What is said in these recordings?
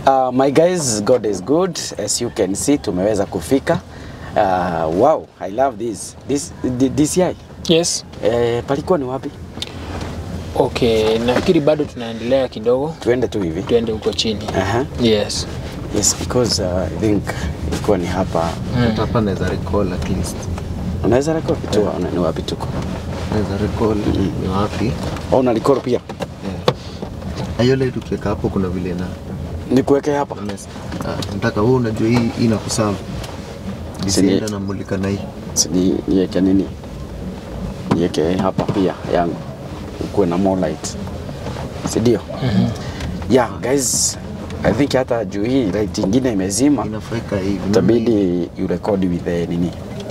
Uh, my guys, God is good. As you can see, tumeweza kufika. Uh, wow, I love this. This the- DCI. Yes. Eh, palikuwa ni wapi? Okay, nafikiri bado tunaendelea kidogo, Tuende tu hivi. tuende huko chini. Aha. Yes. Yes, because uh, I think ilikuwa ni hapa. Hata hapa naweza recall at least. Unaweza rekodi tu yeah. ni wapi tuko? Naweza recall ni wapi. Au una record pia? Hiyo ile tukiweka hapo kuna vile na Nikuweke hapa. honest. Ah, nataka wewe unajua hii hii inakusawa. Nisienda na mulika na hii. Si ni niweke nini? Niweke hapa pia yangu. Ukuwe na more light. Si ndio? Yeah, guys, I think hata juu hii light ingine imezima. Inafaika hivi. itabidi you record with the nini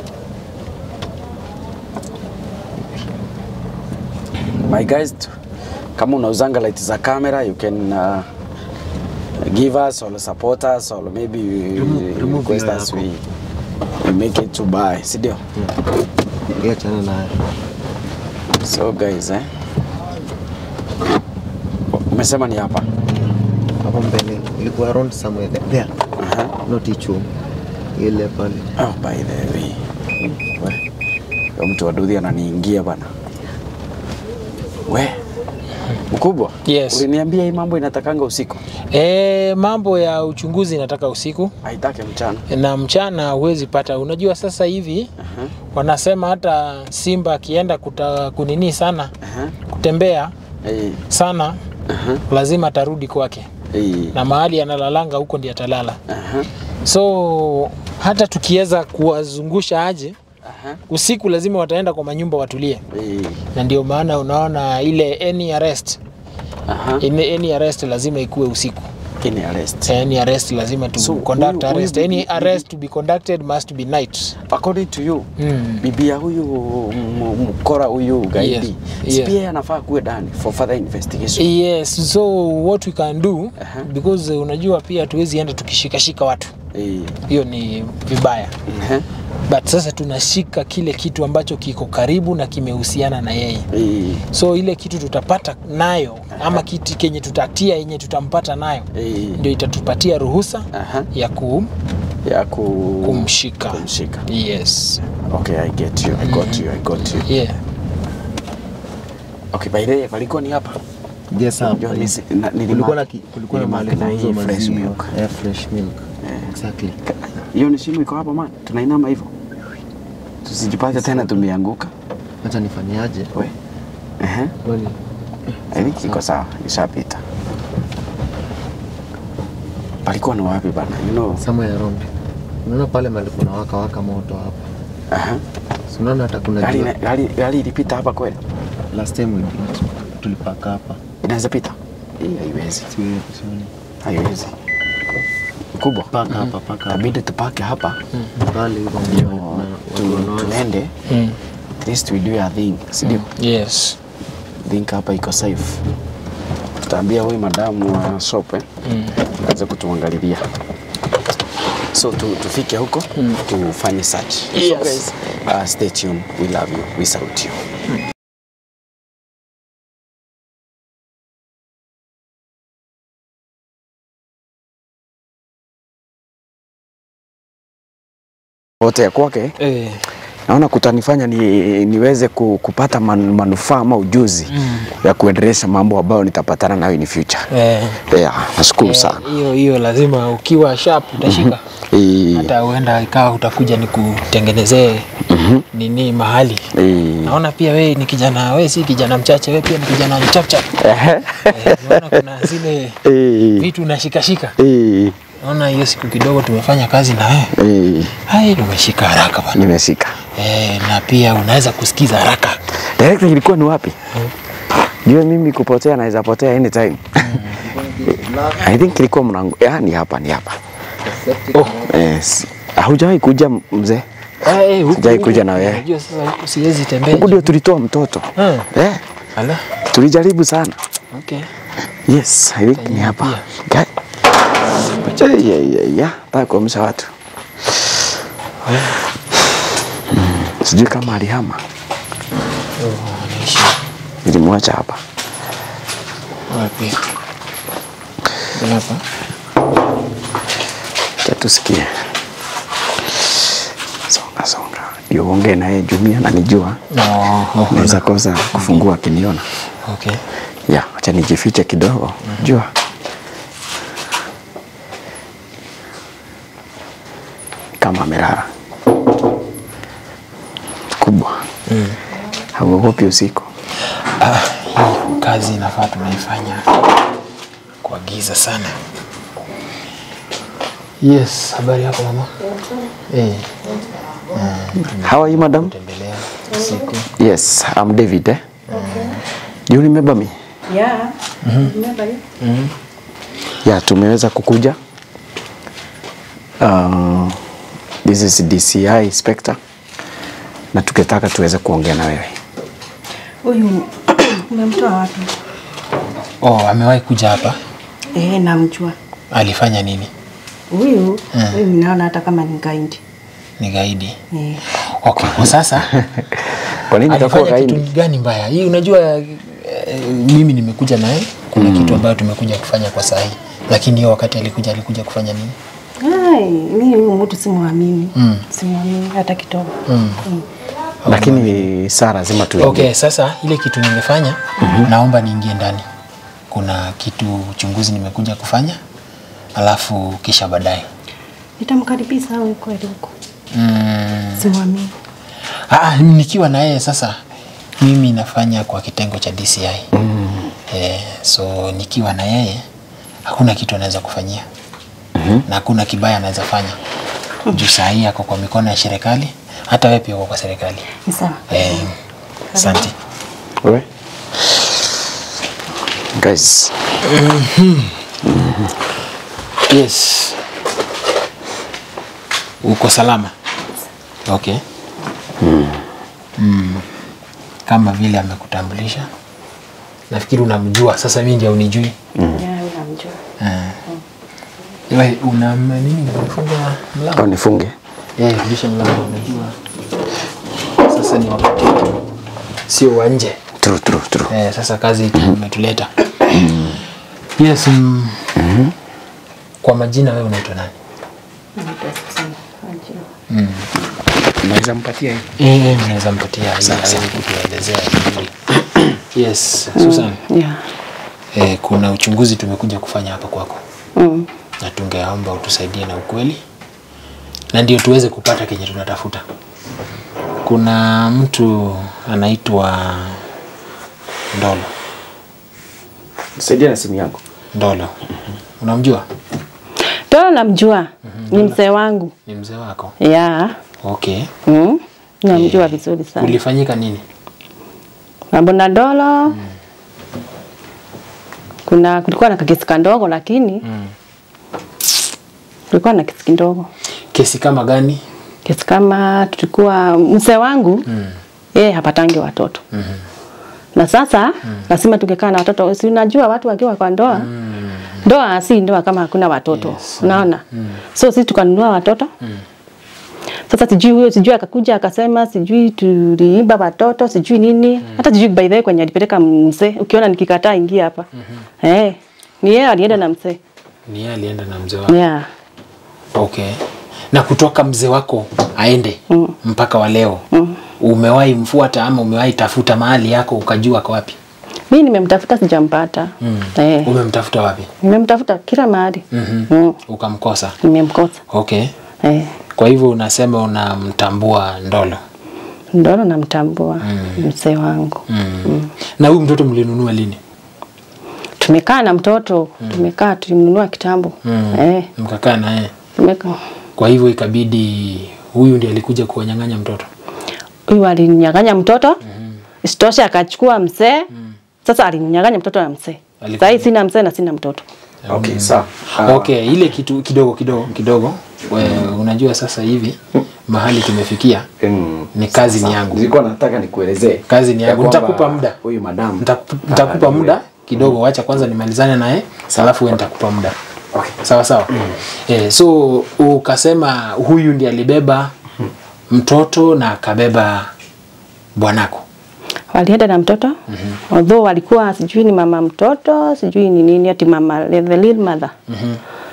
my guys t- kama unauzanga light za camera you can uh, give us or support us or maybe you- Remove- you remove request hiyo us yako. we, we make it to buy si ndio Hii achana nayo. so guys eh umesema ni hapa Hapo mbele ilikuwa around somewhere there. there. Aha. Not each room. Ile pale. oh by the way we huyo mtu waduthi ananiingia bana we mkubwa Yes. uliniambia hii mambo inatakanga usiku E, mambo ya uchunguzi nataka usiku haitake mchana na mchana huwezi pata. Unajua sasa hivi Aha, wanasema hata simba akienda kuta, kunini sana aha. kutembea Eh, sana aha, lazima atarudi kwake, eh, na mahali analalanga huko ndiye atalala. aha, So hata tukiweza kuwazungusha aje aha, usiku, lazima wataenda kwa manyumba watulie, eh, na ndio maana unaona ile any arrest, aha. any, any arrest lazima ikuwe usiku. Ini arrest. Any arrest lazima to So, conduct huyu- arrest. huyu Any bibi- arrest to be conducted must be night. According to you, Mm. bibia huyu m- mkora huyu gaidi Yes, si yeah. pia yeye anafaa kuwe ndani for further investigation. Yes, so what we can do Aha. because uh, unajua pia tuwezi enda tukishikashika watu, Eh, hiyo ni vibaya, aha, but sasa tunashika kile kitu ambacho kiko karibu na kimehusiana na yeye, eh, so ile kitu tutapata nayo ama kitu kenye tutatia yenye tutampata nayo eh, ndio itatupatia ruhusa aha, ya ku, ya ku kumshika. kumshika. Yes. Okay, I get you. I got you. I got you. Yeah. Okay, by the way, palikuwa ni hapa. Yes, hapa. Ndio nisi- na- nilima- Kulikuwa na ki- kulikuwa na mahali nilimark na hii kunauzwa fresh maziwa. milk. Eh, fresh milk. Exactly. Hiyo ni simu iko hapa man. Tunainama hivyo. Tusijipate tena tumeanguka. Acha nifanyaje? We. Ehe. Kwani I think iko sawa, ishapita. Palikuwa ni wapi bana? You know. somewhere around. Unaona pale mahali kuna waka waka moto hapa. Aha. Si unaona hata kuna Gari jua. gari gari ilipita hapa kweli? Last time we did. Tulipaka hapa. Inaweza pita? Hii haiwezi. Siwe- sioni. Haiwezi. Kubwa. Paka hapa, paka hapa. Tabidi tupake hapa. Pale hivyo Ndio na- na- tu, watu wanaoza. tuende. Mm. At least we do a thing. Si ndio? Yes. think hapa iko safe. Tutaambia huyu madamu wa shop eh, Mm. aweze kutuangalilia. So tu, tufike huko tufanye search. So Yes. guys, uh, stay tuned. We love you. We salute you. wote ya kwake Eh. naona kutanifanya ni, niweze ku, kupata man, manufaa ama ujuzi mm. ya kuendelesha mambo ambayo nitapatana nayo in future. Eh. Yeah, nashukuru Eh, sana. hiyo hiyo lazima ukiwa sharp utashika Eh, hata huenda ikawa utakuja nikutengenezee nini mahali eh, naona pia we ni kijana we si kijana mchache we pia ni kijana mchapchap ehe, eh, naona kuna zile eh, vitu unashikashika eh, naona hiyo siku kidogo tumefanya kazi na wewe eh, hai umeshika haraka bana nimeshika. eh, na pia unaweza kusikiza haraka Director ilikuwa ni wapi? Jue mimi kupotea naweza potea anytime. I think ilikuwa mlango. Yeah, ni hapa, ni hapa. oh. Yes. Haujawahi kuja mzee? eh, huku- Sijai kuja huku- na wewe. unajua sasa huku siwezi tembea Huku ndio tulitoa mtoto. Hmm. Eh, Ala. tulijaribu sana. okay Yes, I think ni hapa. Guy. Yeah, yeah, yeah, yeah. Nataka kuamsha watu. Mm, Sijui kama alihama. oh, anaishi Nilimwacha hapa. wapi hapa tusikie. Songa songa, ndio uongee naye Jumia, nanijua No, oh, naweza kosa kufungua akiniona. okay. Ya, acha nijifiche kidogo. Jua kama amelala kubwa, hauogopi usiku? Ah, hii kazi inafaa tunaifanya kwa giza sana. Yes, habari yako mama? Eh, How are you madam? tembelea usiku. Yes, I'm David. Eh? Do you remember me? Yeah. Remember you? Ya, tumeweza kukuja. Uh, this is DCI inspector na tukitaka tuweze kuongea na wewe. Huyu umemtoa wapi? Oh, amewahi kuja hapa? Eh, namjua. Alifanya nini? Huyu huyu ninaona hata kama ni gaindi. Ni gaidi. Eh. Okay, kwa sasa Kwa nini itakuwa alifanya kitu gaidi? gani mbaya? Hii unajua eh, mimi nimekuja naye kuna kitu ambayo tumekuja kufanya kwa saa hii. Lakini hiyo wakati alikuja alikuja kufanya nini? Ai, mimi huyu mtu simwamini. Mm. Simwamini hata kidogo. Mm. Mm. Lakini saa lazima tuingie. Okay, sasa ile kitu nimefanya naomba niingie ndani. Kuna kitu uchunguzi nimekuja kufanya, alafu kisha baadaye Nitamkaribisha awe kweli huko. mm, Simwamini. ah, nikiwa na yeye sasa, mimi nafanya kwa kitengo cha DCI mm. eh, so nikiwa na yeye hakuna kitu anaweza kufanyia mm-hmm. na hakuna kibaya anaweza fanya juu saa hii ako kwa mikono ya serikali, hata wewe pia uko kwa serikali Ni sawa. eh, asante. Wewe? Guys, Yes. Uko salama? Okay. Mm. Kama vile amekutambulisha. Nafikiri unamjua. Sasa mimi ndio unijui. Yeah, unamjua. Ah. Wewe una nini umefunga mlango? au nifunge? Eh, rudisha mlango unajua. Sasa ni wakati sio wa nje. True, true, true. Eh, sasa kazi imetuleta. Yes. Mm. Kwa majina wewe unaitwa nani? Naitwa Susan. Najua. Naweza mpatia hii? Eh, mnaweza mpatia ili aweze kutuelezea vizuri. Yes, Susan. Yeah. Eh, kuna uchunguzi tumekuja kufanya hapa kwako Mm. na tungeomba utusaidie na ukweli na ndio tuweze kupata kenye tunatafuta. Kuna mtu anaitwa Ndolo. Saidia na simu yangu. Ndolo, unamjua? Tolo namjua. Ni mzee wangu. Ni mzee wako? Yeah. Okay. Mm. Namjua vizuri sana. Kulifanyika nini? Mambo na Dolo. Kuna kulikuwa na kakesi kandogo lakini Mm. kulikuwa na kesi kidogo. Kesi kama gani? Kesi kama tulikuwa mzee wangu Mm. yeye hapatangi watoto. Mhm. Na sasa lazima tungekaa na watoto. Si unajua watu wakiwa kwa ndoa ndoa si ndoa kama hakuna watoto Yes. unaona so sisi tukanunua watoto sasa sijui huyo sijui akakuja akasema sijui tuliiba watoto sijui nini hata sijui by the way kwenye alipeleka mzee ukiona nikikataa ingia hapa eh ni yeye alienda na mzee Ni yeye alienda na mzee wako. yeah Okay. Na kutoka mzee wako aende Mm. mpaka wa leo Mm. umewahi mfuata ama umewahi tafuta mahali yako ukajua ako wapi? mimi nimemtafuta sijampata Mm. eh Umemtafuta wapi? nimemtafuta kila mahali Mhm. mm. Ukamkosa. nimemkosa Okay. eh Kwa hivyo unasema unamtambua Ndolo. ndono namtambua mzee wangu Mm. Na huyu mtoto mlinunua lini? tumekaa na mtoto tumekaa tulimnunua kitambo Mm. eh Mkakaa na yeye. tumekaa Kwa hivyo ikabidi huyu ndiye alikuja kuwanyang'anya mtoto. huyu alinyang'anya mtoto isitoshe akachukua mzee sasa alinyang'anya mtoto na mzee Aliku- sahii sina mzee na sina mtoto Okay, sawa. Okay, ile kitu kidogo kidogo kidogo we, unajua sasa hivi mahali tumefikia Mm. ni kazi Sasa, ni yangu. Nilikuwa nataka nikuelezee. Kazi ni ya yangu. kwamba Nitakupa muda. Huyu madam. Nitaku- Nitakupa muda kidogo, wacha kwanza nimalizane naye, alafu wewe nitakupa muda. Okay. Sawa sawa. Eh, so ukasema huyu ndiye alibeba mtoto na akabeba bwanako. walienda na mtoto although walikuwa sijui ni mama mtoto sijui ni nini ati mama the real mother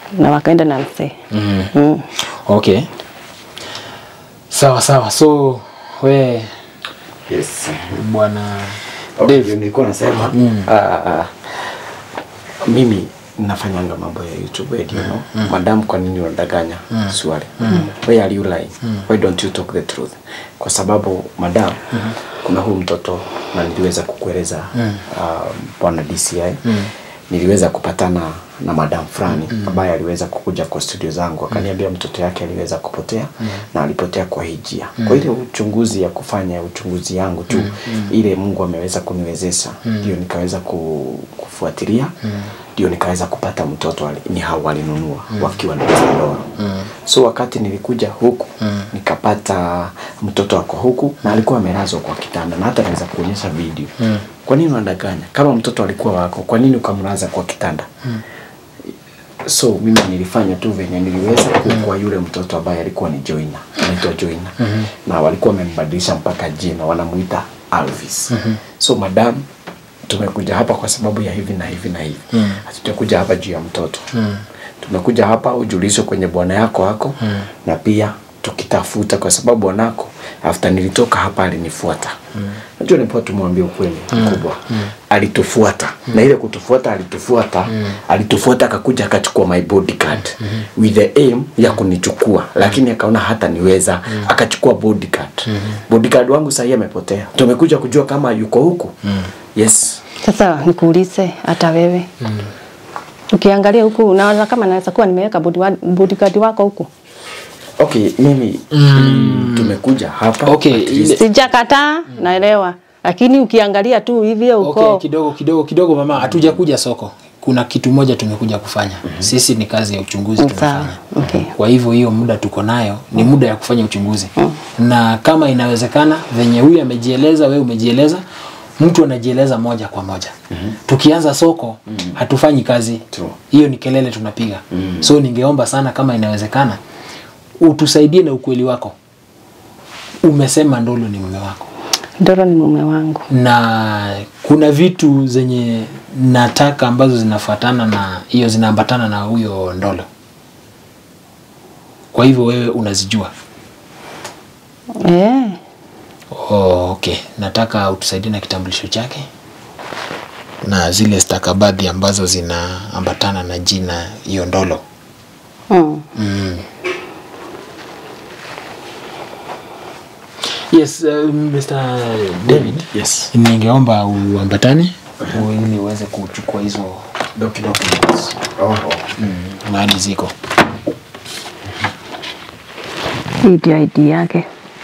na wakaenda na mzee Mm. mm. Okay. Sawa sawa. So we Yes. bwana Okay, Dave. nilikuwa nasema Mm. ah, ah, mimi nafanyanga mambo ya YouTube you know. Madam, kwa nini unadanganya? Swali. Why are you lying? Why don't you talk the truth? Kwa sababu madam, kuna huyu mtoto na niliweza kukueleza ah, bwana DCI niliweza kupatana na madam fulani ambaye aliweza kukuja kwa studio zangu akaniambia mtoto yake aliweza kupotea na alipotea kwa hii njia. Kwa ile uchunguzi ya kufanya uchunguzi yangu tu ile Mungu ameweza kuniwezesha ndio nikaweza ku, kufuatilia ndio nikaweza kupata mtoto ali- ni hao walinunua wakiwa na dola. So wakati nilikuja huku nikapata mtoto ako huku na alikuwa amelazwa kwa kitanda na hata naweza kuonyesha video. Kwa nini unadanganya? Kama mtoto alikuwa wako, kwa nini ukamlaza kwa kitanda? so mimi nilifanya tu venye niliweza kwa yule mtoto ambaye alikuwa ni Joina, anaitwa Joina na walikuwa wamembadilisha mpaka jina, wanamuita Alvis. So madam, tumekuja hapa kwa sababu ya hivi na hivi na hivi, hatujakuja hapa juu ya mtoto tumekuja hapa ujulishwe kwenye bwana yako wako na pia tukitafuta kwa sababu bwanako after nilitoka hapa alinifuata najua nipoa tumwambie ukweli mkubwa alitufuata na ile kutufuata alitufuata alitufuata akakuja akachukua my bodyguard with the aim ya kunichukua lakini akaona hata niweza akachukua bodyguard bodyguard wangu sahii amepotea tumekuja kujua kama yuko huku yes Sasa nikuulize hata wewe ukiangalia huku unaona kama naweza kuwa nimeweka bodyguard bodyguard wako huku okay mimi mm. tumekuja hapa Okay, at least- ile- sijakataa naelewa lakini ukiangalia tu hivyo uko Okay, kidogo kidogo kidogo mama, hatujakuja soko. Kuna kitu moja tumekuja kufanya. Sisi ni kazi ya uchunguzi Sawa, tunafanya. okay. Kwa hivyo hiyo muda tuko nayo ni muda ya kufanya uchunguzi. Na kama inawezekana venye huyu amejieleza, wewe umejieleza, mtu anajieleza moja kwa moja. Tukianza soko hatufanyi kazi. True. Hiyo ni kelele tunapiga. So ningeomba sana kama inawezekana utusaidie na ukweli wako. Umesema Ndolo ni mume wako Ndoro ni mume wangu na kuna vitu zenye nataka ambazo zinafuatana na hiyo zinaambatana na huyo Ndolo. Kwa hivyo wewe unazijua. eh. Oh, okay. Nataka utusaidie na kitambulisho chake na zile stakabadhi ambazo zinaambatana na jina hiyo Ndolo. mm. Mm. Yes, uh, Mr. David. yes Ningeomba uambatane ili uweze kuchukua hizo documents oh. mahali ziko. hii ndio ID yake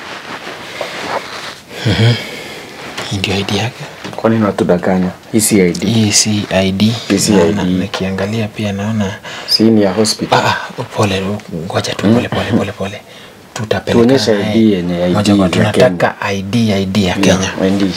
Hii ndio ID yake. kwa nini watudanganya hii si ID Hii si ID. Hii si Naona- ID. Nikiangalia pia naona si ni ya hospital ah, ah, pole, ngoja tu pole pole pole pole. Tutapeleka Tuonyeshe naye. ID yenye ID Moja kwa ya tunataka ID ID ya Kenya. Yeah, ID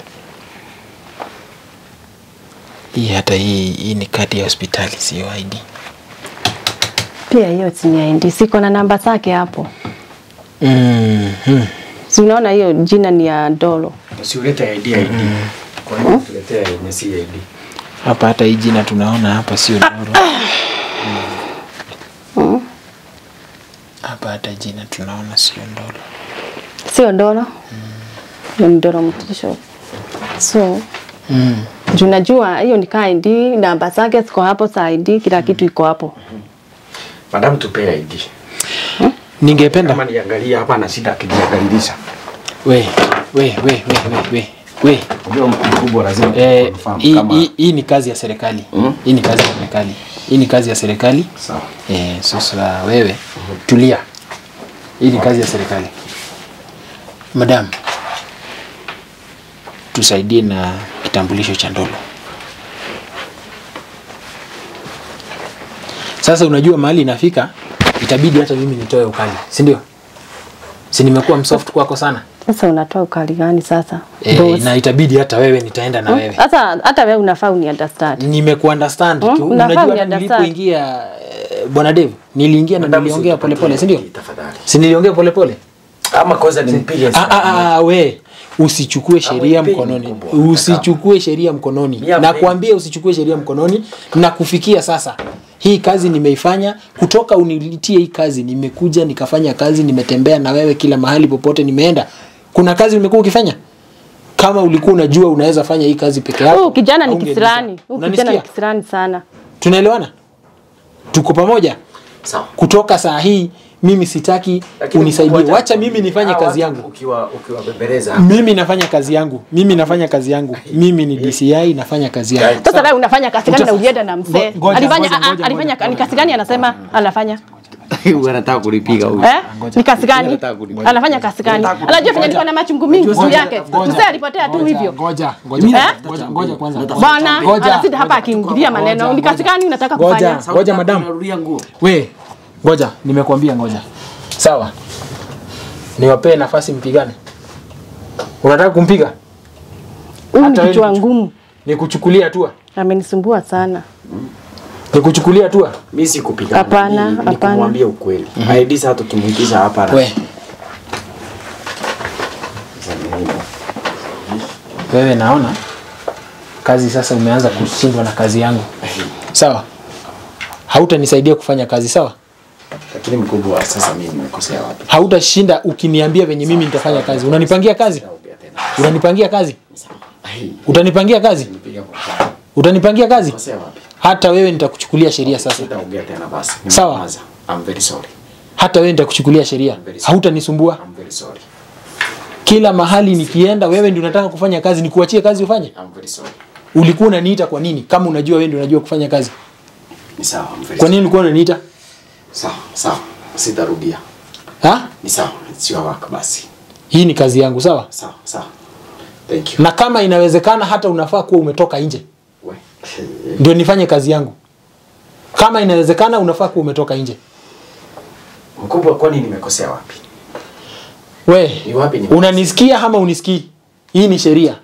Hii hata hii hii ni kadi ya hospitali sio ID. pia hiyo si ni ID siko na namba zake hapo Mhm. si unaona hiyo jina ni ya Ndoro usiulete ID ID kwa nini tuletea yenye si ID Hapa hata hii jina tunaona hapa sio Ndoro. mm. Hapa hata jina tunaona sio Ndoro. sio Ndoro hiyo ni Ndoro Mtisho so Mm. juu najua hiyo ni ka ID namba zake ziko hapo za ID kila kitu iko hapo madam tupee ID Ningependa kama niangalia hapa na shida akijiangalilisha we we we we we we we unajua mkubwa lazima Eh, confirm hii kama hii- hii ni kazi ya serikali. Mm. Hii ni kazi ya serikali. Hii ni kazi ya serikali. sawa Eh, sasa wewe tulia. Hii ni kazi ya serikali. Madam, tusaidie na kitambulisho cha Ndolo. Sasa unajua mahali inafika, itabidi hata mimi nitoe ukali, si ndio? Si nimekuwa msoft kwako sana sasa unatoa ukali gani sasa e, Boss? na itabidi hata wewe nitaenda na Hmm? wewe Sasa hata wewe unafaa uni understand. nimekuunderstand Hmm, tu. unafaa Unajua hata uni-understand. nilipoingia eh, bwana Dave, niliingia na Madam, niliongea usipatie polepole, si ndio? ID tafadhali Si niliongea polepole? ama kwanza nimpige Ah, ah, ah, we usichukue sheria Amwipeni mkononi, mkubwa. usichukue sheria mkononi. Mia Na mbili. kuambia usichukue sheria mkononi, na kufikia sasa hii kazi nimeifanya kutoka unitie hii kazi nimekuja nikafanya kazi nimetembea na wewe kila mahali popote nimeenda kuna kazi umekuwa ukifanya kama ulikuwa unajua unaweza fanya hii kazi peke yako Huyu kijana ni haungeniita. kisirani. Huyu kijana ni Unanisikia? kisirani sana. tunaelewana tuko pamoja Sawa. kutoka saa hii mimi sitaki Lakini unisaidie wacha- wacha mimi nifanye hawa kazi watu yangu Ukiwa ukiwabembeleza mimi nafanya kazi yangu mimi nafanya kazi yangu mimi ni DCI nafanya kazi yangu Sasa wewe unafanya kazi gani na ulienda na mzee? Ngo- ngoja, Alifanya ngoja, ah, ah, ngoja, alifanya ngoja, ni kazi gani anasema anafanya? Anataka kulipiga huyu. Eh? Ni kazi gani? Nataka kulipa. Anafanya kazi gani? Anajua fanya niko na machungu mingi juu yake. Mzee alipotea tu hivyo. ngoja ngoja Eh? ngoja ngoja kwanza Bwana Ngoja, anasita hapa akiingilia maneno. Ni kazi gani unataka ngoja kufanya? ngoja madam unarudia nguo. we ngoja nimekuambia ngoja sawa niwapee nafasi mpigane unataka kumpiga Huyu ni Hata wewe kichwa ni- ngumu. nikuchukulia hatua Amenisumbua sana. nikuchukulia hatua Mimi sikupigana. Hapana, Ni- ni hapana. kumwambia ukweli. ID sasa tukimuitisha hapa na- we wewe naona kazi sasa umeanza kushindwa na kazi yangu sawa hautanisaidia kufanya kazi sawa Lakini mkubwa sasa mimi nimekosea wapi? hautashinda ukiniambia venye mimi nitafanya kazi unanipangia kazi Naongea tena. unanipangia kazi Ai, utanipangia kazi nipiga kwa sawa. utanipangia kazi Kosea wapi? hata wewe nitakuchukulia sheria sasa Sitaongea tena basi. Sawa. Nimenyamaza. I'm very sorry. hata wewe nitakuchukulia sheria hautanisumbua I'm very sorry. kila mahali nikienda wewe ndio unataka kufanya kazi nikuachie kazi ufanye I'm very sorry. ulikuwa unaniita kwa nini kama unajua wewe ndio unajua kufanya kazi Ni sawa. I'm very kwa sorry. nini ulikuwa unaniita Sawa, sawa. Sitarudia. ha Ni sawa. It's your work basi. hii ni kazi yangu sawa Sawa, sawa. Thank you. na kama inawezekana hata unafaa kuwa umetoka nje We. ndio nifanye kazi yangu kama inawezekana unafaa kuwa umetoka nje Mkubwa kwani nimekosea wapi? we Ni wapi ni unanisikia ama unisikii hii ni sheria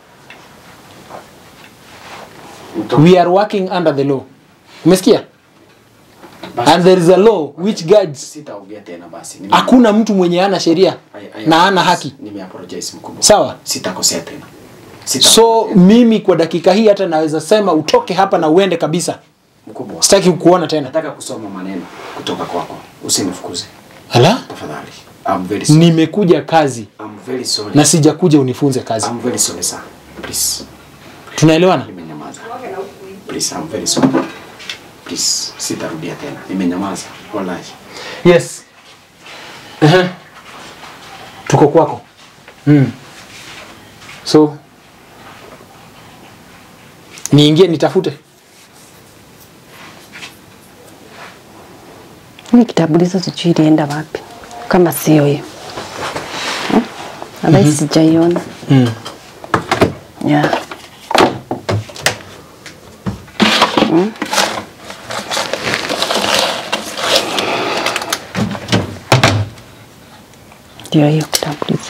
Mto- we are working under the law umesikia basi, and there is a law which guides Sitaongea tena basi. Nime- hakuna mtu mwenye ana sheria I- I na ana apologize. haki Nime-apologize mkubwa. sawa Sitakosea tena. Sita so mimi kwa dakika hii hata naweza sema utoke hapa na uende kabisa mkubwa. sitaki kukuona tena Nataka kusoma maneno kutoka kwako. Usinifukuze. ala Tafadhali. I'm very sorry. nimekuja kazi I'm very sorry. na sijakuja unifunze kazi I'm very sorry sir. Please. tunaelewana Nimenyamaza. Please, I'm very sorry. Please, sitarudia tena. Nimenyamaza. Wallahi. yes Ehe. tuko kwako mm. so niingie nitafute Hii kitambulisho sijui ilienda wapi. Kama sio hiyo. Hmm? Nadhani sijaiona. mm. Yeah. Hmm? Ndio hiyo kitambulisho.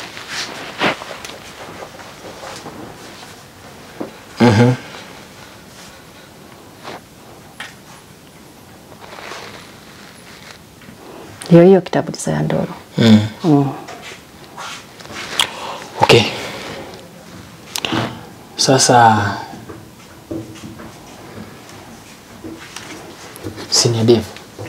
Ndio hiyo kitambulisho ya Ndoro. Mm. Mm. okay sasa senior Dave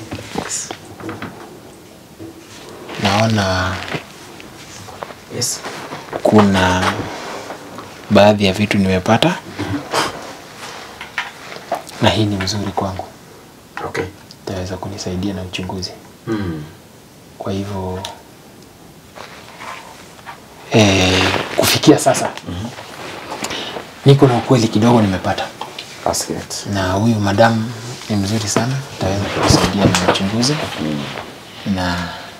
naona Yes. kuna baadhi ya vitu nimepata na hii ni mzuri kwangu Okay. itaweza kunisaidia na uchunguzi Mm. kwa hivyo eh, kufikia sasa niko na ukweli kidogo nimepata That's great. na huyu madamu ni mzuri sana ataweza kutusaidia na uchunguzi na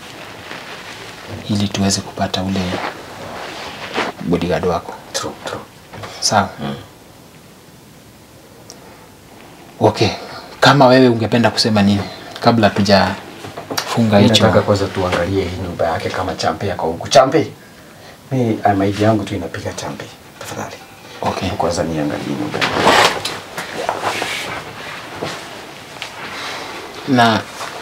ili tuweze kupata ule bodyguard wako True, true. sawa okay kama wewe ungependa kusema nini kabla tujafunga hicho Nataka kwanza tuangalie hii nyumba yake kama champe yako huku. Champe. Mi ah, maidi yangu tu inapiga champe. Tafadhali. okay. Kwanza niangalie nyumba yake. na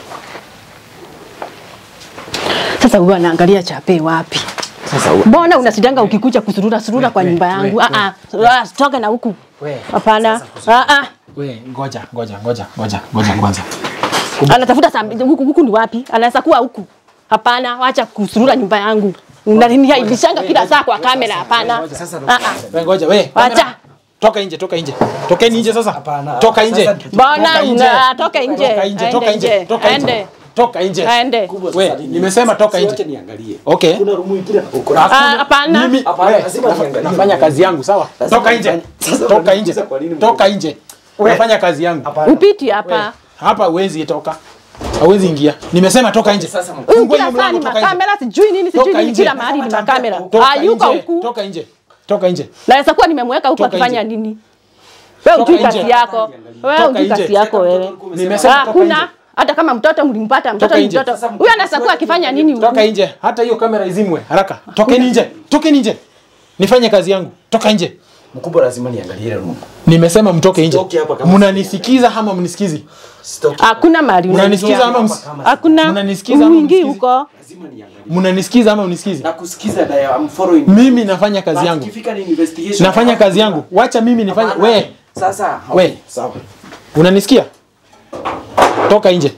Sasa huwa anaangalia chape wapi? Sasa u- Mbona unasidanga ukikuja kusurura surura kwa nyumba yangu? we, Ah ah, ah, toka na huku. we, Hapana. Ah ah. We, ngoja, ngoja, ngoja, ngoja, ngoja kwanza. Anatafuta saa mbili huku huku ni wapi? Anaweza kuwa huku. Hapana, wacha kusurura nyumba yangu. Unaniaibishanga kila saa kwa kamera hapana. Ah ah. We, ngoja, we. Wacha. kamera. Toka nje, toka nje. Tokeni nje sasa. Toka nje. Mbona Toka nje. una toka nje? Toka nje, toka Aende nje, toka nje. Aende. Toka nje. Aende. We, nimesema toka Wacha nje. niangalie. Okay. Kuna rumu ingine huko. Ah, hapana. Mimi Hapana, we, lazima nafa- niangalie. nafanya kazi yangu, sawa? Lazima Toka nje. nifanye- Sasa Toka nje. unaniuliza kwa nini mkubwa? Toka nje. Nafanya kazi yangu. Upiti hapa. Hapa huwezi toka. Hauwezi ingia. Nimesema toka nje. Sasa Huyu Fungua kila hiyo saa ni mlango, toka nje. makamera, sijui nini, sijui Toka nini, nje. kila mahali ni makamera. Toka Hayuko nje. huku. Toka nje. Toka nje. Naweza kuwa nimemweka huku Toka akifanya nje. nini? Wewe Toka ujui nje. kazi yako. Wewe Toka ujui nje. kazi yako wewe. Nimesema toka nje. Hakuna hata kama mtoto mlimpata mtoto Toka ni nje. mtoto. Huyu anaweza kuwa akifanya nini huku? Toka nje. Hata hiyo kamera izimwe haraka. Tokeni nje. Tokeni nje. Nifanye kazi yangu. Toka nje. Mkubwa lazima niangalie ile rumu. Nimesema mtoke nje. Sitoki hapa kama Mnanisikiza ama mnisikizi? Sitoki. Hakuna mahali Mnanisikiza unaingia. ama ms- Hakuna. Mnanisikiza ama Uingii mnisikizi? huko. Lazima niangalie. mnanisikiza ama mnisikizi? Na kusikiza na I'm following. Mimi nafanya kazi But yangu. ikifika ni investigation. Nafanya kazi yangu. Wacha mimi nifanye. Hapana. We, Sasa. We. okay, Sawa. unanisikia? Toka nje.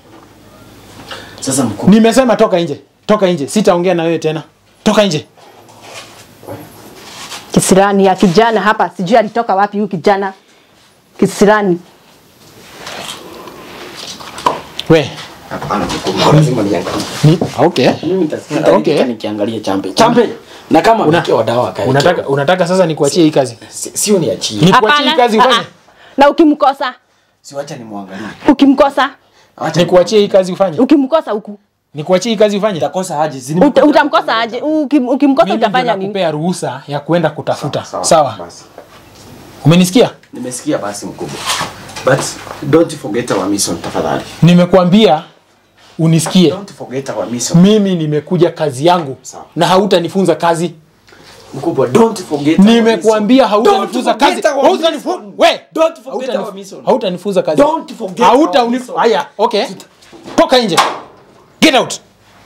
Sasa mkubwa. Nimesema toka nje. Toka nje. Sitaongea na wewe tena. Toka nje. Kisirani ya kijana hapa, sijui alitoka wapi huyu kijana. Kisirani. We. Hapana mkubwa. Lazima niangalie. Ni, okay. Mimi nitasikia Okay. okay. nikiangalia chambe. Chambe. Na kama Una- mke wa dawa kae. Unataka unataka sasa nikuachie hii kazi? Si- sio niachie. Nikuachie hii kazi ah, ufanye? ah. Na ukimkosa, Si wacha nimwangalie. ukimkosa, Acha Nikuachie hii kazi ufanye? ukimkosa huku. Nikuachie hii kazi ufanye? nitakosa aje. Zini Uta, utamkosa aje? Ukim, ukimkosa Mimi ndio utafanya nini? nakupea ruhusa ya kuenda kutafuta. Sawa. Basi. Umenisikia? Nimesikia basi mkubwa. But don't forget our mission tafadhali. Nimekuambia unisikie. Don't forget our mission. Mimi nimekuja kazi yangu Sawa. na hautanifunza kazi. Mkubwa, don't forget our Nimekuambia mission. hautanifunza Don't forget kazi. our Hautanifunza. mission. We, Don't forget hautanif- our mission. hautanifunza kazi. Don't forget Hauta our unif- mission. Haya, okay. Toka nje. Get out.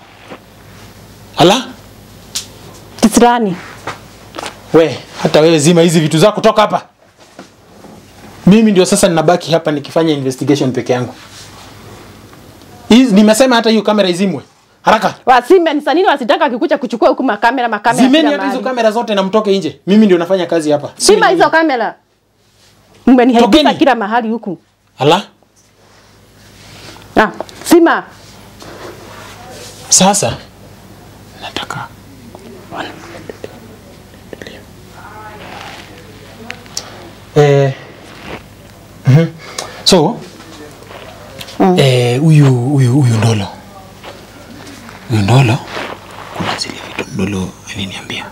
Ala? Kisirani. We, hata wewe zima hizi vitu zako toka hapa. Mimi ndio sasa ninabaki hapa nikifanya investigation peke yangu. Hizi nimesema hata hiyo kamera izimwe. Haraka. Wasime ni sanini wasitaka akikuja kuchukua huku makamera makamera. Zimeni kila hata hizo mahali. kamera zote na mtoke nje. Mimi ndio nafanya kazi hapa. Sio Sima nyinyi. hizo kamera. Mmenihaibisha Tokeni. kila mahali huku. Ala? Ah, sima. Sasa nataka eh, mhm. so eh, huyu huyu huyu Ndolo huyu Ndolo, kuna zile vitu Ndolo aliniambia,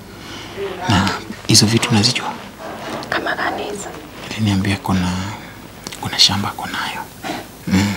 na hizo vitu nazijua. Kama gani hizo? Aliniambia kuna kuna shamba konayo mm.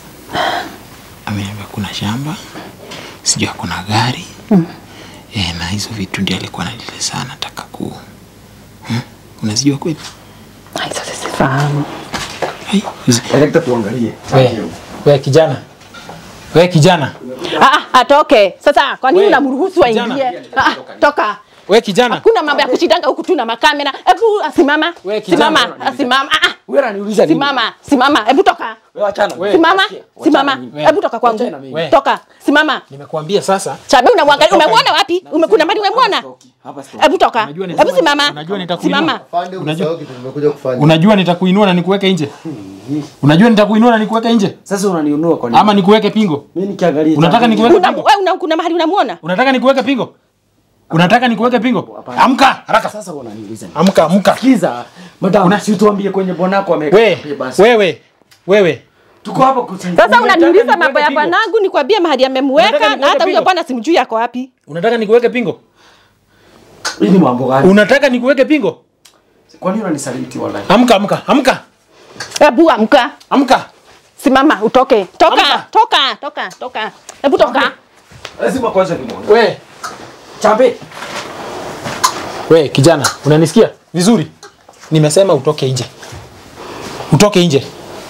Ameniambia kuna shamba, sijui kuna gari mm. E, na hizo vitu ndio alikuwa ananieleza nataka ku hmm? Unazijua kweli? Ah, Hizo sizifahamu. Ai, hizi- Director tuangalie. We, we kijana, we kijana, Ah, ah, atoke. Sasa kwa nini We, unamruhusu kijana. aingie? Ah, ah, toka. we kijana, Kuna mambo ya kushindanga huku tu na makamera. Hebu asimama. We, kijana. Simama, asimama. Ah, ah. Wewe unaniuliza nini? Simama, simama. Hebu toka. Wewe achana. We. Simama, Wachana simama. mimi. Hebu toka kwangu. Wachana mimi. We. Toka. Simama. nimekuambia sasa. Chabe unamwangalia, Toka umemwona wapi? Ume- Kuna mahali umemwona? Hapa stop. Hebu toka. Unajua ni- Hebu simama. unajua nitakuinua. Simama. Afande, umesahau kitu nimekuja kufanya. Unajua nitakuinua na nikuweke nje. Unajua nitakuinua na nikuweke nje Sasa unaniunua kwa nini? ama nikuweke pingo? Mimi nikiangalia. Unataka chambe. nikuweke Una, pingo? wewe una, kuna mahali unamuona? Unataka nikuweke pingo? Unataka nikuweke pingo? Amka haraka. Sasa unaniuliza nini? Amka, amka. Sikiza. Madam, si tuambie kwenye bwanako ame We, wewe, wewe. Tuko hapa kusaidia. Sasa Unataka unaniuliza nikuweke mambo ya pingo? bwanangu nikwambie mahali Unataka amemweka nikuweke na hata huyo pingo? bwana simjui yako wapi. Unataka nikuweke pingo? Hii ni mambo gani? Unataka nikuweke pingo? Kwa nini unanisaliti wallahi? Amka, amka, amka. Hebu amka. Amka. Simama utoke. Toka, Amka. toka, toka, toka. Hebu toka. Lazima kwanza nimwone. We, Chambe. we kijana, unanisikia vizuri? Nimesema utoke nje. Utoke nje.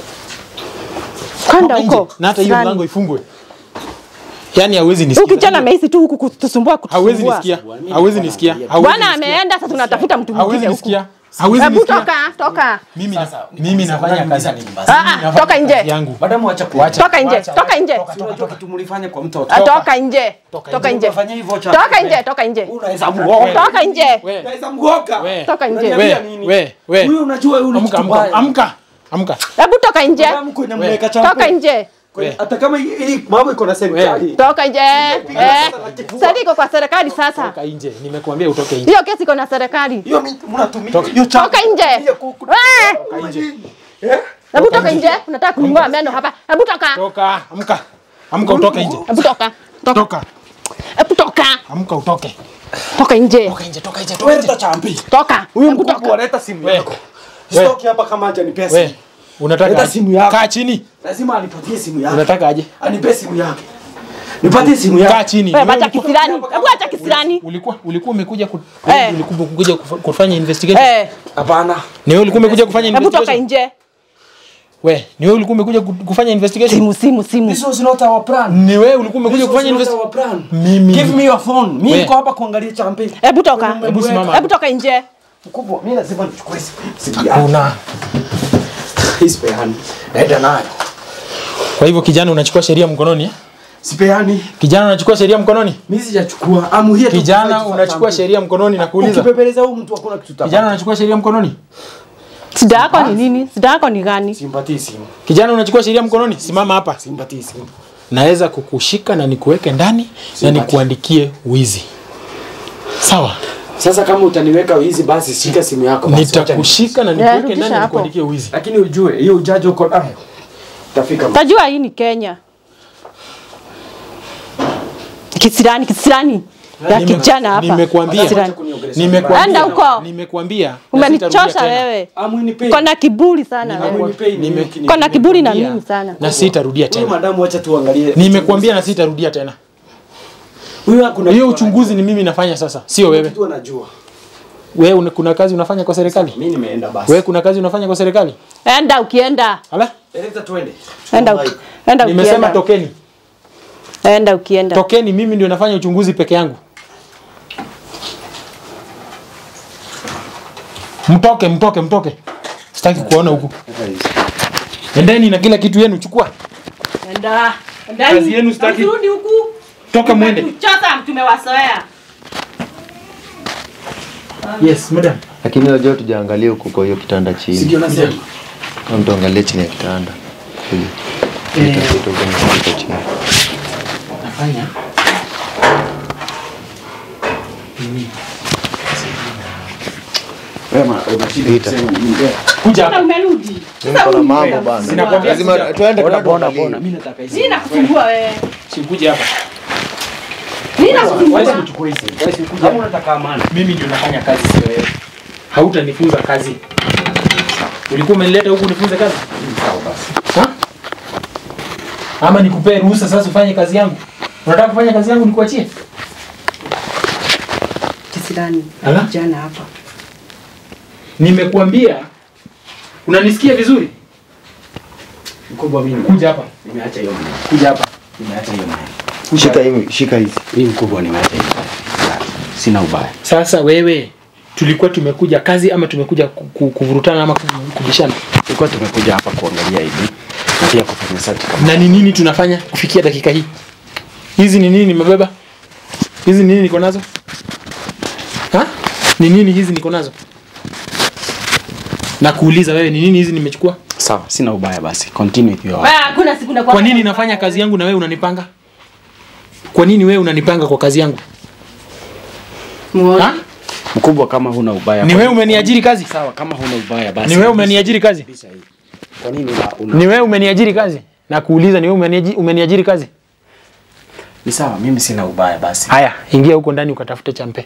Kwenda Toka nje. huko. Na hata hiyo Sirani. mlango ifungwe. Yaani hawezi Huyu nisikia. kijana amehisi tu huku kutusumbua Hawezi kutusumbua. nisikia. Hawezi nisikia. Hawezi Bwana nisikia. ameenda sasa tunatafuta mtu Hawezi mwingine huku. nisikia. Hawezi Hebu nisikia. toka, toka. Mimi na, mimi nafanya kazi. nini basi? Ah, Mimi ah, nafanya toka nje. kazi yangu. Madamu acha ku. Wacha. Toka nje, Wacha, toka wacha. nje. Toka, toka, Unajua toka. kitu mlifanya kwa mtoto. Ah, Toka nje. Toka Toka nje. nje. Unafanya hivyo cha. Toka nje, toka nje. Unaweza muoga. Toka nje. We, Unaweza muoga. we, Toka nje. Unaniambia we, nini? we, we. Huyu unajua huyu ni Amka, kitu amka, mbaya. amka, amka. Hebu toka nje. Madamu kwenye mmeweka champe. Toka nje. Kwenye- Hata kama hii hii mambo iko na serikali. Toka nje. Eh. Sasa iko kwa serikali sasa. Toka nje. Nimekuambia utoke nje. Hiyo kesi iko na serikali. Hiyo mimi mnatumia. Toka. Hiyo champe. Toka nje. Hiyo kuku- Eh. Toka nje. Eh? Hebu toka nje. Unataka kuning'oa meno hapa. Hebu toka. Toka, amka. Amka utoke nje. Hebu toka. Toka. Toka. Hebu toka. Amka utoke. Toka nje. Toka nje, toka nje, toka Wewe nje. leta champe. Toka. Huyu Hebu mkubwa toka. leta simu We. yako. We. Sitoki hapa kama hajanipea simu. We, unataka Leta aje? simu yako. Kaa chini. Lazima anipatie simu yake. Unataka aje? Anipe simu yake. Nipatie simu Kaa yake. chini. Wewe Wewe acha ulikuwa- kisirani. Hebu acha kisirani. ulikuwa ulikuwa umekuja ku, Eh. ulikuwa umekuja kufa- kufanya investigation. Eh. Hapana. Ni wewe ulikuwa umekuja kufanya Hebu toka investigation. nje. We, ni wewe ulikuwa umekuja ku- kufanya investigation. Simu, simu, simu. This was not our plan. Ni wewe ulikuwa umekuja This kufanya was not investigation. our plan. Mimi. Give me your phone. Mimi We. niko hapa kuangalia champe. Hebu toka. Hebu simama. Hebu toka nje. Mkubwa, mimi lazima nichukue simu- simu yake. Hakuna. Hii sipeani. Naenda nayo. Kwa hivyo kijana unachukua sheria mkononi? eh? Sipeani. Kijana unachukua sheria mkononi? Mimi sijachukua. I'm here to Kijana fight for unachukua something. sheria mkononi na kuuliza. Ukipepeleza huyu mtu hakuna kitu Kijana utapata. unachukua sheria mkononi? Shida yako ni nini? Shida yako ni gani? Simpatii simu. Kijana unachukua sheria mkononi? Simama hapa. Simpatii simu. Naweza kukushika na nikuweke ndani na Simpati. nikuandikie wizi. Sawa? Sasa kama utaniweka hizi basi shika simu yako basi. wacha Nitakushika na Yeah, nikuweke rudisha ndani na hapo. nikuandikie wizi. ni- Lakini ujue hiyo ujaji uko nayo. Utafika. mbali. Tajua hii ni Kenya. Kisirani, kisirani. Ya Nime- kijana hapa. Nimekuambia. Kisirani. Nimekuambia. Enda huko. Nimekuambia. na Umenichosha sitarudia tena. wewe. Amunipei. Kona kiburi sana wewe. Amunipei ni Nime- wiki ni- Kona kiburi na Nimekuambia mimi sana. Na sitarudia Huyu tena. madamu acha tuangalie. Nimekuambia na sitarudia tena. Huyu hakuna Hiyo kitu uchunguzi ni mimi nafanya sasa, sio anajua. wewe. Kitu anajua. Wewe una- kuna kazi unafanya kwa serikali? Mimi nimeenda basi. Wewe kuna kazi unafanya kwa serikali? Enda ukienda. Ala? Eleza tuende. Enda uki, enda Nimesema ukienda. tokeni. Enda ukienda. Tokeni, mimi ndio nafanya uchunguzi peke yangu. Mtoke, mtoke, mtoke. Sitaki kuona huku. Endeni na kila kitu yenu, chukua. Enda. Enda. Kazi yenu sitaki. Msirudi huku. Toka mwende. Tumechoka, tumewazoea. Yes, madam. Lakini unajua tujaangalia huko kwa hiyo kitanda chini. Ndio nasema. Kama tuangalie chini ya kitanda. Kule. Itakuta huko ni kitu chini. Nafanya. Wewe ma- unashida Ita. kusema niongea. Kuja Sasa hapa. umerudi. Niko na mambo bana. Sinakwambia Lazima kuja. tuende Bona bona tukaangalie. bona. Mimi nataka hizi. Nini nakusumbua wewe? Sikuje hapa. Nini Wewe nakusumbua? uchukue hizi. Wewe si kama unataka amani. Mimi ndio nafanya kazi, sio wewe. Hautanifunza kazi. Ulikuwa umenileta huku unifunze kazi? Sawa basi. Ha? Ama nikupee ruhusa sasa ufanye kazi yangu? Unataka kufanya kazi yangu nikuachie? Kisirani. Ala? Jana hapa. Nimekuambia. Unanisikia vizuri? Mkubwa mimi. Kuja hapa. Nimeacha hiyo maneno. Kuja hapa. Nimeacha hiyo maneno. Shika hii, shika hizi. Mimi mkubwa nimeacha hiyo maneno. Sina ubaya. Sasa wewe tulikuwa tumekuja kazi ama tumekuja ku- ku- kuvurutana ama ku- kubishana? Tulikuwa tumekuja hapa kuangalia hivi na pia kufanya search kama Na ni nini tunafanya kufikia dakika hii? Hizi ni nini nimebeba? Hizi ni nini niko nazo? Ha? Ni nini hizi niko nazo? Na kuuliza wewe ni nini hizi nimechukua? sawa, sina ubaya basi. Continue with your Wewe hakuna siku nakuwa. Kwa nini nafanya kazi yangu na wewe unanipanga? Kwa nini wewe unanipanga kwa kazi yangu? Muone. Ha? mkubwa kama huna ubaya. Ni kwa wewe nini- umeniajiri kazi? Sawa, kama huna ubaya basi. Ni wewe umeniajiri kazi? Kabisa hii. Kwa nini una, una... Ni wewe umeniajiri kazi? Na kuuliza ni wewe umeniajiri, umeniajiri kazi? Ni sawa, mimi sina ubaya basi. Haya, ingia huko ndani ukatafute champe.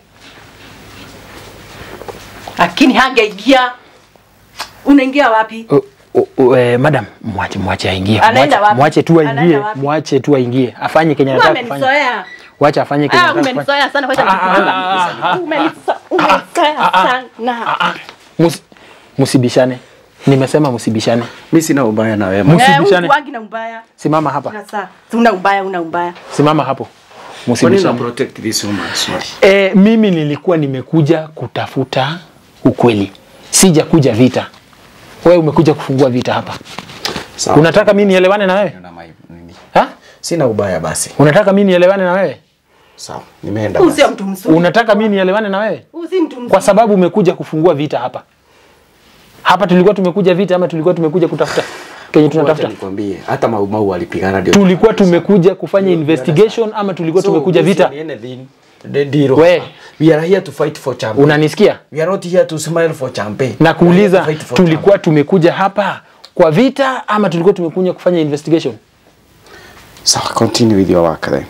Lakini hangeingia. Unaingia wapi? O- o- o- eh, madam, mwache mwache aingie. Anaenda Mwache- wapi? Mwache tu Anaenda aingie, wapi? mwache tu aingie. Afanye kenye Wewe anataka kufanya. umenizoea. Wacha afanye kenye Ah, anataka kufanya. umenizoea sana wacha Ah, ah, nikuanga. ah, ah, Umenizo- Umenizoea sana. Ah, mus- Musibishane. Nimesema musibishane. Mimi sina ubaya na wewe. Mus- Eh, Usibishane. ukuangi na ubaya. Simama hapa. Sasa, una ubaya, una ubaya. Simama hapo. Kwa nini una Musibishane. protect this woman? Sorry. E, mimi nilikuwa nimekuja kutafuta ukweli sija kuja vita. Wewe umekuja kufungua vita hapa. Sawa. Unataka mimi nielewane na wewe? Na mai- nini? Ha? Sina ubaya basi. Unataka mimi nielewane na wewe? Sawa. Nimeenda Huyu basi. sio mtu mzuri. Unataka mimi nielewane na wewe? Huyu si mtu mzuri. Kwa sababu umekuja kufungua vita hapa. Hapa tulikuwa tumekuja vita ama tulikuwa tumekuja kutafuta kenye Wacha tunatafuta? nikwambie hata Mau Mau alipigana ndio. Tulikuwa tumekuja kufanya investigation ama tulikuwa So, tumekuja this vita? is anything. The deal. We. We are here to fight for champion. Unanisikia? We are not here to smile for champion. Na We are here kuuliza to fight for tulikuwa tumekuja hapa kwa vita ama tulikuwa tumekuja kufanya investigation? champion. Sawa, continue with your work then.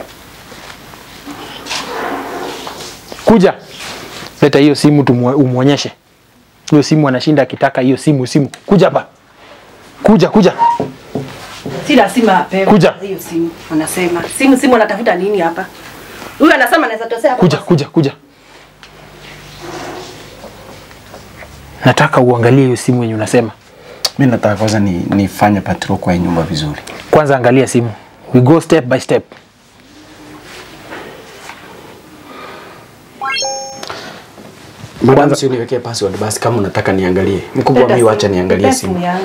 Kuja. Leta hiyo simu tumwe- umuonyeshe. Hiyo simu anashinda akitaka hiyo simu simu. Kuja hapa. Kuja kuja. Si lazima apewe Kuja. hiyo simu. Anasema simu simu anatafuta nini hapa? Huyu anasema anaweza tosea hapa. Kuja kuja kuja. Nataka uangalie hiyo simu yenye unasema. Mimi nataka kwanza ni nifanye patrol kwa hii nyumba vizuri. Kwanza angalia simu. We go step by step. Madam, si uniwekee password basi kama unataka niangalie. Mkubwa Leta mimi wacha simu. niangalie Leta simu. yangu.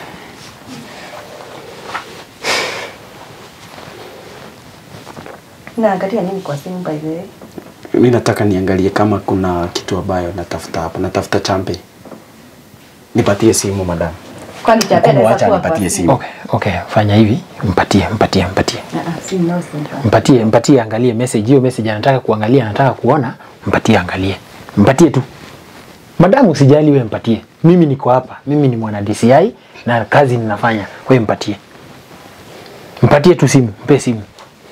Naangalia nini kwa simu by the way? Mimi nataka niangalie kama kuna kitu ambayo natafuta hapa. Natafuta champe. Nipatie simu madam. Kwani cha Mkubwa pesa wacha kwa nipatie kwa simu. Okay, okay, fanya hivi. Mpatie, mpatie, mpatie. Ah, ah, si no simba. Mpatie, mpatie angalie message. Hiyo message anataka kuangalia, anataka kuona, mpatie angalie. Mpatie tu. Madamu usijali wewe mpatie. Mimi niko hapa. Mimi ni mwana DCI na kazi ninafanya. Wewe mpatie. Mpatie tu simu, mpe simu.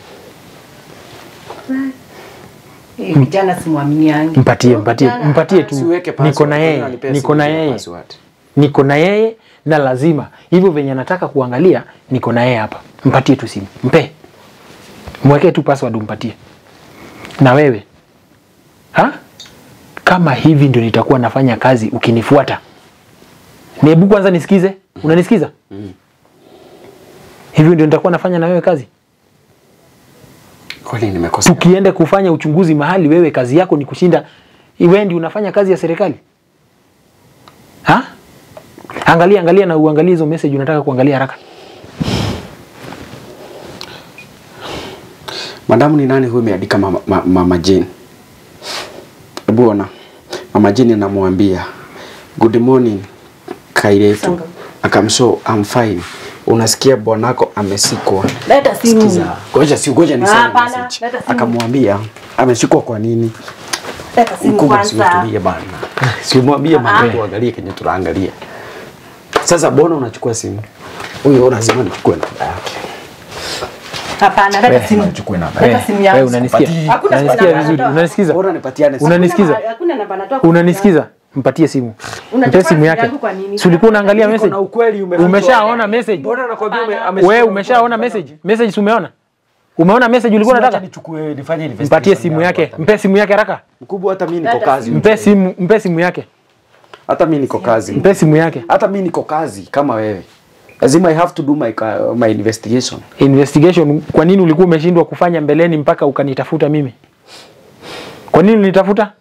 Eh, kijana simwamini yangu. Mpatie, mpatie, mpatie tu. Siweke password. Niko na Mbona yeye, unanipea niko simu na bila yeye. password? Niko na yeye na lazima. Hivyo venye nataka kuangalia, niko na yeye hapa. Mpatie tu simu. Mpe. Mwekee tu password umpatie. Na wewe? Ha? Kama hivi ndio nitakuwa nafanya kazi ukinifuata. Hebu kwanza nisikize. Unanisikiza? Hivyo ndio nitakuwa nafanya na wewe kazi. Kweli nimekosa. Tukiende kufanya uchunguzi mahali, wewe kazi yako ni kushinda, wewe ndio unafanya kazi ya serikali ha? Angalia, angalia na uangalie hizo message unataka kuangalia haraka. Madamu ni nani huyu ameandika mama, mama, mama Jane? Hebu ona. Mama Jane anamwambia good morning Kairetu. Sanga. Akamshow I'm fine. Unasikia bwanako amesikwa. Leta simu. Sikiza. Ngoja si ngoja niseme Hapana, message. leta simu. Akamwambia ameshikwa kwa nini? Leta simu Mkubwa si kwanza. utulie bana. Si umwambie mama tuangalie kenye tunaangalia. Sasa bona unachukua simu? Huyo lazima nichukue namba yake. Hapana, leta simu. Nichukue namba. Leta Wewe, simu wewe yangu. unanisikia? Hakuna Unanisikia namba vizuri? natoa. Unanisikiza? Bora nipatiane simu. Unanisikiza? Hakuna- Hakuna namba natoa. kwa Unanisikiza? Mpatie simu. Unachukua Mpe simu simu yake. yangu kwa nini? Si ulikuwa unaangalia Niko message? na ukweli umefichwa. Umeshaona message? Mbona nakwambia ume- Hapana. ameshikwa Wewe na umeshaona ukweli? message? Message si umeona? Umeona message ulikuwa Sasa unataka? nichukue nifanye investigation Mpatie simu yangu yake. hata. Mpe simu yake haraka. Mkubwa hata mimi niko Dada, kazi. Mpe simu, mpe simu yake. Hata mimi niko kazi. Mpe simu yake. Hata mimi niko kazi kama wewe. Lazima I have to do my ca- my investigation. investigation kwa nini ulikuwa umeshindwa kufanya mbeleni mpaka ukanitafuta mimi kwa nini ulinitafuta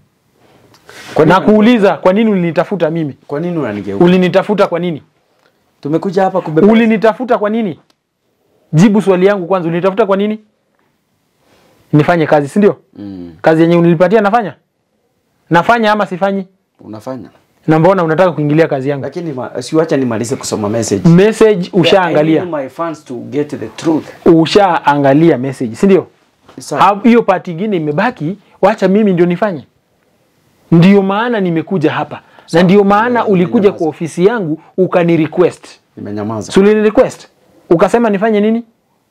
Kwa na nini, kuuliza kwa nini ulinitafuta mimi kwa nini unanigeuka? ulinitafuta kwa nini Tumekuja hapa kubeba. ulinitafuta kwa nini jibu swali yangu kwanza ulinitafuta kwa nini nifanye kazi si ndio Mm, kazi yenye unilipatia nafanya nafanya ama sifanyi unafanya. na mbona unataka kuingilia kazi yangu Lakini ma- siwacha nimalize kusoma message. message I ushaangalia need my fans to get the truth. ushaangalia message si ndio Sawa. Ha- hiyo pati ingine imebaki, wacha mimi ndio nifanye. Ndio maana nimekuja hapa na ndio maana ulikuja kwa ofisi yangu ukani request. Nimenyamaza. Si ulini request ukasema nifanye nini?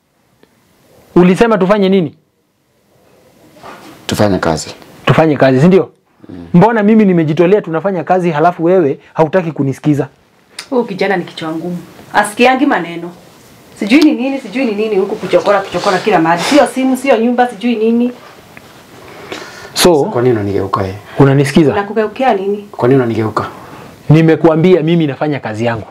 Ulisema tufanye nini? Tufanye kazi. Tufanye kazi, si ndio? Mbona mimi nimejitolea tunafanya kazi, halafu wewe hautaki kunisikiza? Huyu kijana ni kichwa ngumu. Asikiangi maneno. Sijui ni nini, sijui ni nini huku kuchokora kuchokora kila mahali. Sio simu, sio nyumba, sijui nini. So Kwa nini unanigeuka yeye? unanisikiza? Nakugeukia nini? Kwa nini unanigeuka? Nimekuambia mimi nafanya kazi yangu,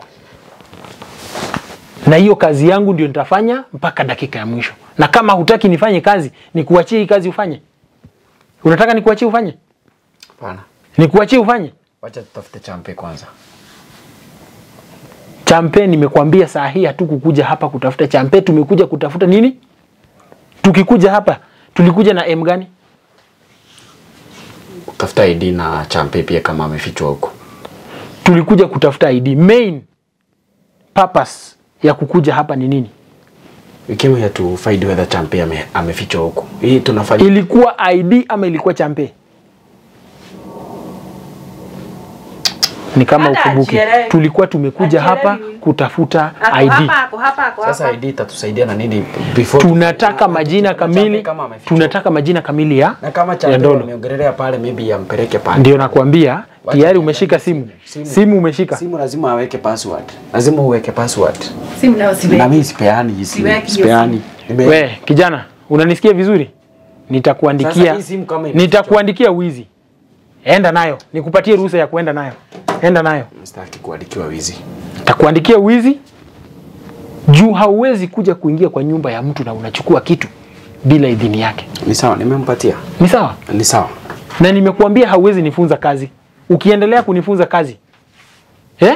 na hiyo kazi yangu ndio nitafanya mpaka dakika ya mwisho. Na kama hutaki nifanye kazi, nikuachie hii kazi ufanye. Unataka nikuachie ufanye? Hapana. Nikuachie ufanye? Wacha tutafute champe kwanza. Champe nimekwambia saa hii hatukukuja hapa kutafuta champe, tumekuja kutafuta nini? Tukikuja hapa tulikuja na M gani? Tafuta ID na champe pia kama amefichwa huko. Tulikuja kutafuta ID. Main purpose ya kukuja hapa ni nini? We came here to find whether champe ame, amefichwa huko. Hii tunafanya Ilikuwa ID ama ilikuwa champe? Ni kama Hata ukumbuki, ajielewi. tulikuwa tumekuja hapa Ajielewi. kutafuta Ako ID. hapa, ako hapa, ako sasa hapa. ID itatusaidia na nini before Tunataka majina Champe kamili, kama amefichwa. tunataka majina kamili ya na kama ya champe Ndolo. wameongelelea pale maybe yampeleke pale. Ndio nakwambia Wacha tayari niangalie umeshika simu. simu. Simu umeshika. Simu lazima aweke password. Lazima uweke password. Simu nayo siweki. Na mimi sipeani hii simu. Siweki hiyo Sipeani. Nime- We kijana, unanisikia vizuri? Sasa Nitakuandikia hii simu kama imefichwa. nitakuandikia wizi. Enda nayo, nikupatie ruhusa ya kuenda nayo. Enda nayo. Sitaki kuandikiwa wizi. Nitakuandikia wizi juu hauwezi kuja kuingia kwa nyumba ya mtu na unachukua kitu bila idhini yake. Ni sawa, nimempatia. Ni sawa? Ni sawa. Na nimekuambia hauwezi nifunza kazi. Ukiendelea kunifunza kazi eh?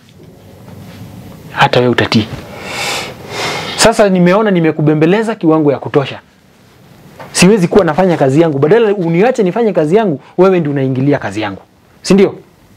Hata wewe utatii. Sasa nimeona nimekubembeleza kiwango ya kutosha. Siwezi kuwa nafanya kazi yangu, badala uniache nifanye kazi yangu, wewe ndio unaingilia kazi yangu, si ndio?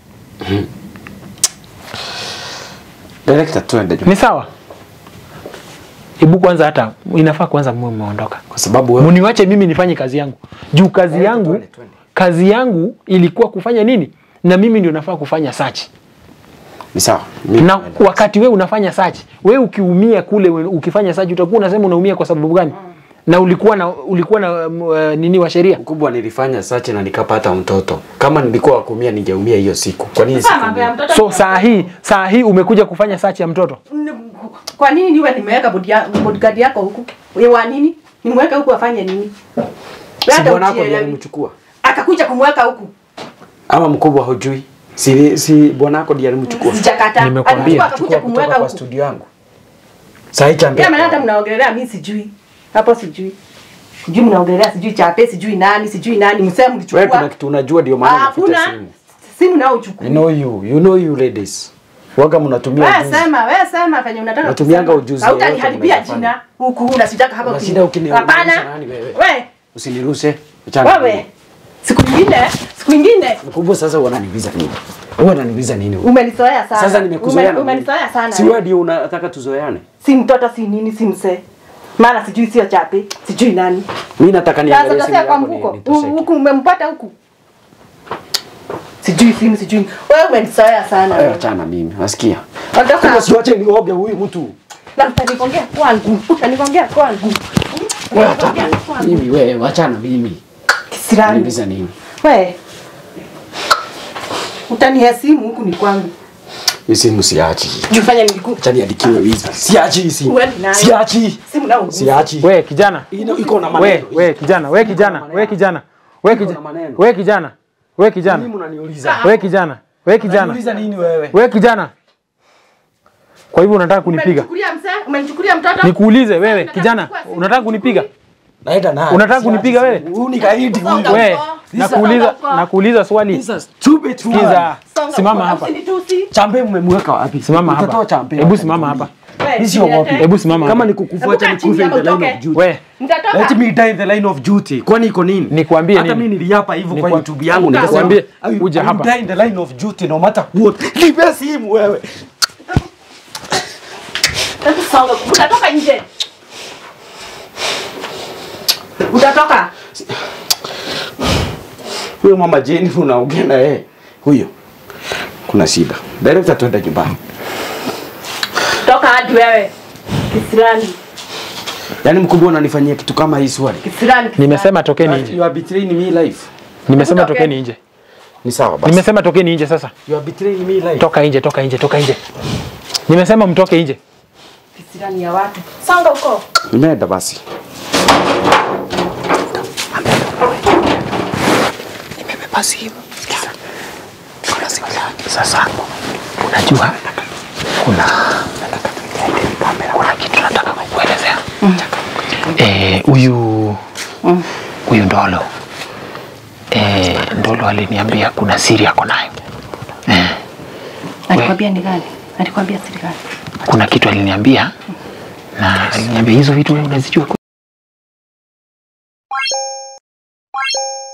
Director tuende juu. Ni sawa? Hebu kwanza, hata inafaa kwanza mwe mmeondoka, Kwa sababu wewe mniwache mimi nifanye kazi yangu, juu kazi Twende, yangu twende, twende. kazi yangu ilikuwa kufanya nini, na mimi ndio nafaa kufanya search ni sawa. Mimi na naenda. wakati wewe unafanya search, wewe ukiumia kule we- ukifanya search utakuwa unasema unaumia kwa sababu gani? Na ulikuwa na ulikuwa na um, uh, nini wa sheria? mkubwa nilifanya search na nikapata mtoto. Kama nilikuwa wa kuumia ningeumia hiyo siku. Kwa nini Sasa mambo ya siku? mtoto So ni- saa hii saa hii umekuja kufanya search ya mtoto. Kwa nini niwe nimeweka bodi ya- bodyguard yako huku? Wewe wa nini? Nimweke huku afanye nini? Wewe Si hata bwana wako ndiye ujielewi. alimchukua. Akakuja kumweka huku. Ama mkubwa hujui. Si si bwana wako ndiye alimchukua. Sijakata. Nimekwambia, Alichukua akakuja Chukua kumweka kutoka kwa huku. studio yangu. Sasa chambe. Pia maana hata mnaongelea mimi sijui. Hapo sijui. Sijui mnaongelea sijui chape, sijui nani, sijui nani, msema Wewe mlichukua. kuna kitu unajua ndio maana unafuta Hakuna simu. simu nao uchukua. I know you. You know you ladies. Waga mnatumia Wewe ujuzi. sema, wewe sema venye unataka. Natumianga kusema. ujuzi Hautaniharibia yoyote jina huku unasitaka hapa. Una ukini- shida ukiniharibia Hapana. nani wewe? Wewe, Usiniruse. Achana. wewe. Siku nyingine, siku nyingine Mkubwa sasa wananiuliza nini? Wewe unaniuliza nini? wewe? umenizoea sana. Sasa nimekuzoea. Ume- na Umenizoea nini? sana. Si wewe ndio unataka tuzoeane? Si mtoto si nini si msee. Mara sijui sio chape, sijui nani. Mimi nataka Sasa niangalie simu utasema kwa yako ni mfuko. nitosheke. Huku umempata huku. Sijui simu sijui. Wewe umenizoea sana. Wewe achana mimi. Nasikia. Ondoka. Kama siwache nioge huyu mtu. Na utanigongea kwangu. Utanigongea kwangu. Wewe achana. Mimi wewe achana mimi. Kisirani. Unaniuliza nini? We. Utanihesimu huku ni kwangu. Hii simu siachi. Jufanya niliku. Acha niandikiwe wizi. Siachi hii simu. Uwe nayo. Siachi. Simu na ugusi. Siachi. We kijana, Ino iko na we maneno. we kijana, we kijana, we kijana, we Iko na kijana, maneno. we kijana, we Mimi kijana, unaniuliza. we kijana, we kijana, Unaniuliza nini wewe? we kijana. Kwa hivyo unataka kunipiga? Umenichukulia mzee? Umenichukulia mtoto? Nikuulize wewe kijana, unataka kunipiga? Naenda naye. Unataka Siachi kunipiga simu. wewe? Huyu ni kaidi huyu. We, Songa nakuuliza huko. nakuuliza swali. These are stupid women. Sikiza, Songa simama huko, hapa. usinitusi. Chambe mmemweka wapi? Simama Utatoa hapa. chambe Hebu wapi? simama hapa. We, Mimi siogopi. niletee. Hebu simama Kama hapa. ni kukufa Hebu acha kaa chini nikufe in ama the line utoke. of duty. We, Mtatoka. Let me die in the line of duty. Kwani iko nini? Nikwambie Hata nini? mimi niliapa hivyo kwa Nikwa- YouTube yangu nikasema Nikwambie, I will- uje I will hapa. die in the line of duty no matter what. Nipe simu wewe. Hebu songa. Utatoka nje. Utatoka. Huyo mama Jane unaongea na yeye. Huyo. Kuna shida. Director twende nyumbani. Toka hadi wewe. Kisirani. Yaani mkubwa unanifanyia kitu kama hii swali. Kisirani. kisirani. nimesema tokeni nje. You are betraying me life. Nimesema Hebu tokeni nje. Ni sawa basi. Nimesema tokeni nje sasa. You are betraying me life. Toka nje, toka nje, toka nje. Nimesema mtoke nje. Kisirani ya watu. Songa huko. Nimeenda basi. Nimebeba simu. Kuna simu yake sasa. Unajua kuna kuna kitu nataka kukuelezea. Eh, huyu huyu Ndolo eh, Ndolo aliniambia kuna siri yako nayo Alikwambia ni gani? Alikwambia siri gani? kuna kitu aliniambia na aliniambia hizo vitu wewe unazijua